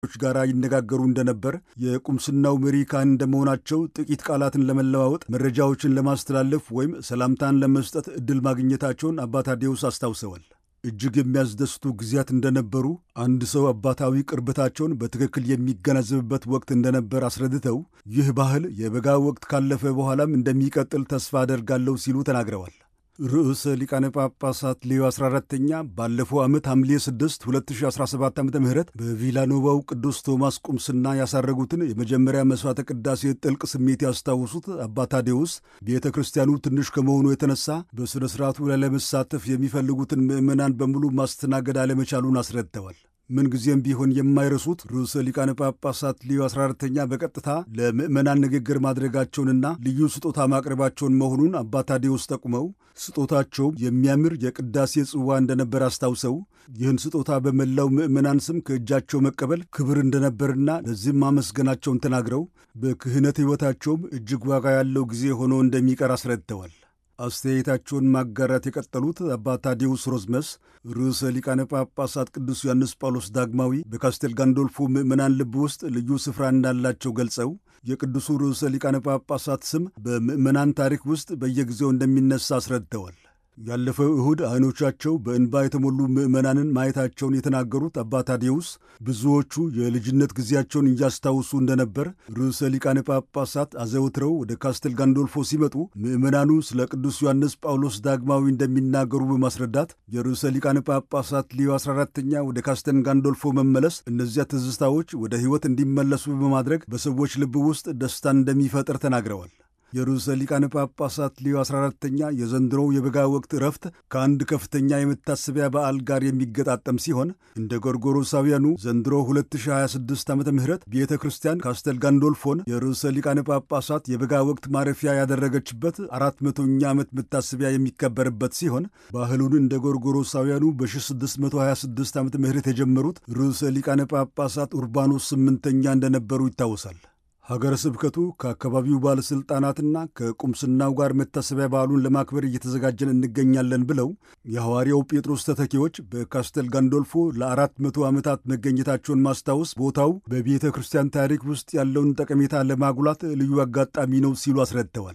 ጋር ይነጋገሩ እንደነበር የቁምስናው መሪ ካህን እንደመሆናቸው ጥቂት ቃላትን ለመለዋወጥ መረጃዎችን ለማስተላለፍ ወይም ሰላምታን ለመስጠት ዕድል ማግኘታቸውን አባ ታዴዎስ አስታውሰዋል። እጅግ የሚያስደስቱ ጊዜያት እንደነበሩ አንድ ሰው አባታዊ ቅርበታቸውን በትክክል የሚገነዘብበት ወቅት እንደነበር አስረድተው ይህ ባህል የበጋ ወቅት ካለፈ በኋላም እንደሚቀጥል ተስፋ አደርጋለሁ ሲሉ ተናግረዋል። ርዕሰ ሊቃነ ጳጳሳት ሌዮ 14ተኛ ባለፈው ዓመት ሐምሌ 6 2017 ዓ ም በቪላኖቫው ቅዱስ ቶማስ ቁምስና ያሳረጉትን የመጀመሪያ መሥዋዕተ ቅዳሴ ጥልቅ ስሜት ያስታውሱት አባ ታዴዎስ ቤተ ክርስቲያኑ ትንሽ ከመሆኑ የተነሳ በሥነ ሥርዓቱ ላይ ለመሳተፍ የሚፈልጉትን ምዕመናን በሙሉ ማስተናገድ አለመቻሉን አስረድተዋል። ምንጊዜም ቢሆን የማይረሱት ርዕሰ ሊቃነ ጳጳሳት ሊዮ 14ተኛ በቀጥታ ለምዕመናን ንግግር ማድረጋቸውንና ልዩ ስጦታ ማቅረባቸውን መሆኑን አባ ታዴዎስ ጠቁመው ስጦታቸው የሚያምር የቅዳሴ ጽዋ እንደነበር አስታውሰው ይህን ስጦታ በመላው ምዕመናን ስም ከእጃቸው መቀበል ክብር እንደነበርና ለዚህም ማመስገናቸውን ተናግረው በክህነት ሕይወታቸውም እጅግ ዋጋ ያለው ጊዜ ሆኖ እንደሚቀር አስረድተዋል። አስተያየታቸውን ማጋራት የቀጠሉት አባ ታዴዎስ ሮዝመስ ርዕሰ ሊቃነ ጳጳሳት ቅዱስ ዮሐንስ ጳውሎስ ዳግማዊ በካስቴል ጋንዶልፎ ምዕመናን ልብ ውስጥ ልዩ ስፍራ እንዳላቸው ገልጸው የቅዱሱ ርዕሰ ሊቃነ ጳጳሳት ስም በምዕመናን ታሪክ ውስጥ በየጊዜው እንደሚነሳ አስረድተዋል። ያለፈው እሁድ አይኖቻቸው በእንባ የተሞሉ ምዕመናንን ማየታቸውን የተናገሩት አባ ታዴዎስ ብዙዎቹ የልጅነት ጊዜያቸውን እያስታውሱ እንደነበር፣ ርዕሰ ሊቃነ ጳጳሳት አዘውትረው ወደ ካስቴል ጋንዶልፎ ሲመጡ ምዕመናኑ ስለ ቅዱስ ዮሐንስ ጳውሎስ ዳግማዊ እንደሚናገሩ በማስረዳት የርዕሰ ሊቃነ ጳጳሳት ሊዮ 14ተኛ ወደ ካስቴል ጋንዶልፎ መመለስ እነዚያ ትዝታዎች ወደ ሕይወት እንዲመለሱ በማድረግ በሰዎች ልብ ውስጥ ደስታን እንደሚፈጥር ተናግረዋል። የርዕሰ ሊቃነ ጳጳሳት ሊዮ 14ተኛ የዘንድሮው የበጋ ወቅት እረፍት ከአንድ ከፍተኛ የመታሰቢያ በዓል ጋር የሚገጣጠም ሲሆን እንደ ጎርጎሮሳውያኑ ዘንድሮ 2026 ዓ ም ቤተ ክርስቲያን ካስተል ጋንዶልፎን የርዕሰ ሊቃነ ጳጳሳት የበጋ ወቅት ማረፊያ ያደረገችበት አራት መቶኛ ዓመት መታሰቢያ የሚከበርበት ሲሆን ባህሉን እንደ ጎርጎሮሳውያኑ በ1626 ዓ ም የጀመሩት ርዕሰ ሊቃነ ጳጳሳት ኡርባኖስ ስምንተኛ እንደነበሩ ይታወሳል። ሀገረ ስብከቱ ከአካባቢው ባለሥልጣናትና ከቁምስናው ጋር መታሰቢያ በዓሉን ለማክበር እየተዘጋጀን እንገኛለን ብለው የሐዋርያው ጴጥሮስ ተተኪዎች በካስተል ጋንዶልፎ ለአራት መቶ ዓመታት መገኘታቸውን ማስታወስ ቦታው በቤተ ክርስቲያን ታሪክ ውስጥ ያለውን ጠቀሜታ ለማጉላት ልዩ አጋጣሚ ነው ሲሉ አስረድተዋል።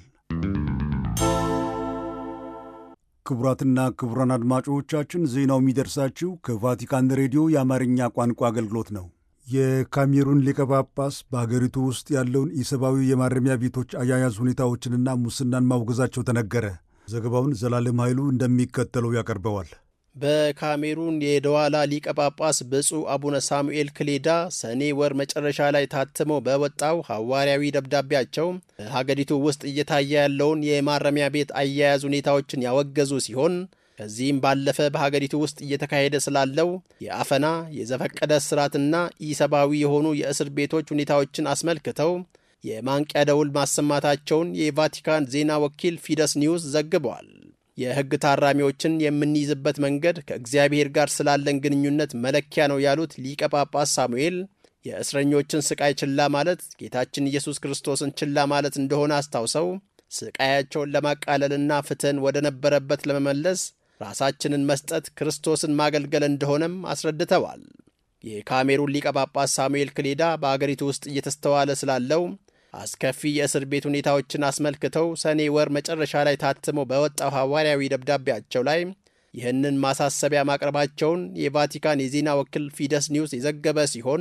ክቡራትና ክቡራን አድማጮቻችን ዜናው የሚደርሳችሁ ከቫቲካን ሬዲዮ የአማርኛ ቋንቋ አገልግሎት ነው። የካሜሩን ሊቀ ጳጳስ በሀገሪቱ ውስጥ ያለውን ኢሰብአዊ የማረሚያ ቤቶች አያያዝ ሁኔታዎችንና ሙስናን ማውገዛቸው ተነገረ። ዘገባውን ዘላለም ኃይሉ እንደሚከተለው ያቀርበዋል። በካሜሩን የደዋላ ሊቀ ጳጳስ ብፁዕ አቡነ ሳሙኤል ክሌዳ ሰኔ ወር መጨረሻ ላይ ታትመው በወጣው ሐዋርያዊ ደብዳቤያቸው በሀገሪቱ ውስጥ እየታየ ያለውን የማረሚያ ቤት አያያዝ ሁኔታዎችን ያወገዙ ሲሆን ከዚህም ባለፈ በሀገሪቱ ውስጥ እየተካሄደ ስላለው የአፈና የዘፈቀደ እስራትና ኢሰብአዊ የሆኑ የእስር ቤቶች ሁኔታዎችን አስመልክተው የማንቂያ ደውል ማሰማታቸውን የቫቲካን ዜና ወኪል ፊደስ ኒውስ ዘግበዋል። የሕግ ታራሚዎችን የምንይዝበት መንገድ ከእግዚአብሔር ጋር ስላለን ግንኙነት መለኪያ ነው ያሉት ሊቀ ጳጳስ ሳሙኤል የእስረኞችን ስቃይ ችላ ማለት ጌታችን ኢየሱስ ክርስቶስን ችላ ማለት እንደሆነ አስታውሰው ስቃያቸውን ለማቃለልና ፍትሕን ወደ ነበረበት ለመመለስ ራሳችንን መስጠት ክርስቶስን ማገልገል እንደሆነም አስረድተዋል። የካሜሩን ሊቀ ጳጳስ ሳሙኤል ክሌዳ በአገሪቱ ውስጥ እየተስተዋለ ስላለው አስከፊ የእስር ቤት ሁኔታዎችን አስመልክተው ሰኔ ወር መጨረሻ ላይ ታትመው በወጣው ሐዋርያዊ ደብዳቤያቸው ላይ ይህንን ማሳሰቢያ ማቅረባቸውን የቫቲካን የዜና ወኪል ፊደስ ኒውስ የዘገበ ሲሆን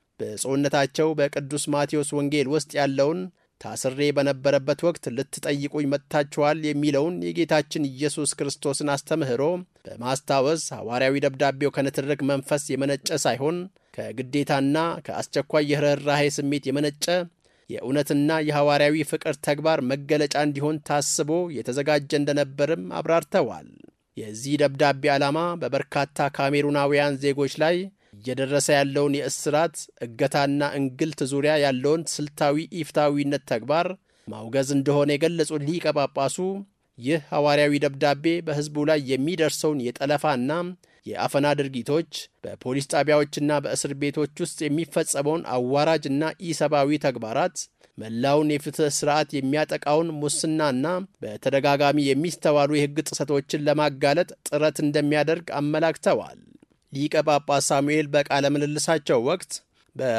ብፁዕነታቸው በቅዱስ ማቴዎስ ወንጌል ውስጥ ያለውን ታስሬ በነበረበት ወቅት ልትጠይቁኝ መጥታችኋል የሚለውን የጌታችን ኢየሱስ ክርስቶስን አስተምህሮ በማስታወስ ሐዋርያዊ ደብዳቤው ከንትርክ መንፈስ የመነጨ ሳይሆን ከግዴታና ከአስቸኳይ የርኅራኄ ስሜት የመነጨ የእውነትና የሐዋርያዊ ፍቅር ተግባር መገለጫ እንዲሆን ታስቦ የተዘጋጀ እንደነበርም አብራርተዋል። የዚህ ደብዳቤ ዓላማ በበርካታ ካሜሩናውያን ዜጎች ላይ እየደረሰ ያለውን የእስራት እገታና እንግልት ዙሪያ ያለውን ስልታዊ ኢፍታዊነት ተግባር ማውገዝ እንደሆነ የገለጹት ሊቀ ጳጳሱ ይህ ሐዋርያዊ ደብዳቤ በሕዝቡ ላይ የሚደርሰውን የጠለፋና የአፈና ድርጊቶች፣ በፖሊስ ጣቢያዎችና በእስር ቤቶች ውስጥ የሚፈጸመውን አዋራጅና ኢሰብአዊ ተግባራት፣ መላውን የፍትሕ ሥርዓት የሚያጠቃውን ሙስናና በተደጋጋሚ የሚስተዋሉ የሕግ ጥሰቶችን ለማጋለጥ ጥረት እንደሚያደርግ አመላክተዋል። ሊቀ ጳጳስ ሳሙኤል በቃለ ምልልሳቸው ወቅት